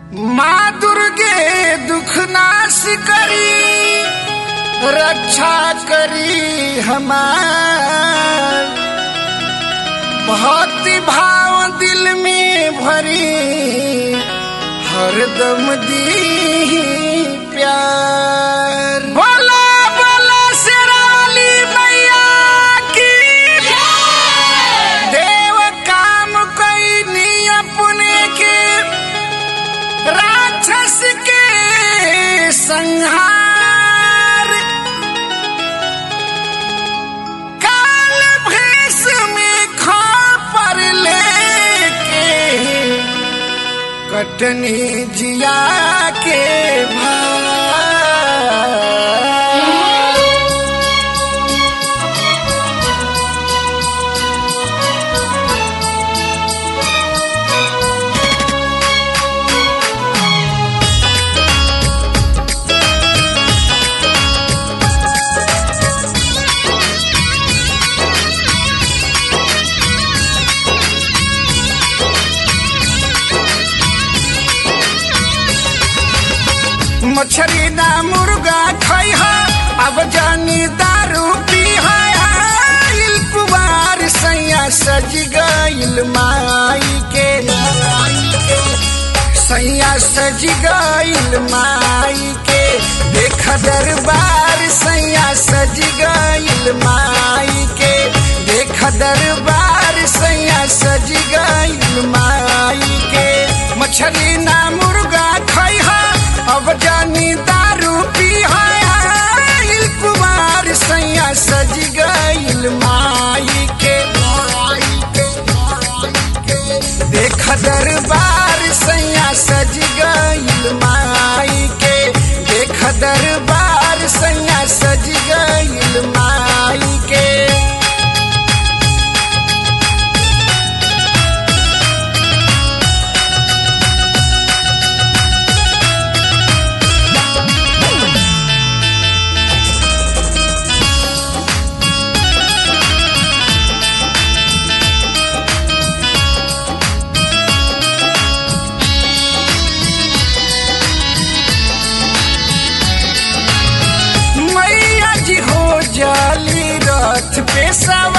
माँ दुर्गे दुख नाश करी रक्षा करी हमार भक्ति भाव दिल में भरी हरदम दी प्यार बोला बोला शेराली मैया की देव काम कैनी अपने के राक्षस के संहार काल भेष में पर लेके कटनी जिया के भार मछरी ना मुर्गा खाई अब जानी दारू पी आइल कुमार सैया सज गइल माई के सैया सज गइल माई के देख दरबार सैया सज गइल माई के देख दरबार सैया सज गइल माई के मछली ना मुर्गा खाई अब जानी दारू पी आइल कुमार सैया सज गइल माई के देख दरबार सैया सज गइल माई के देख दरबार सैया सज गइल माई के मैया जी हो जाली रथ पे सवार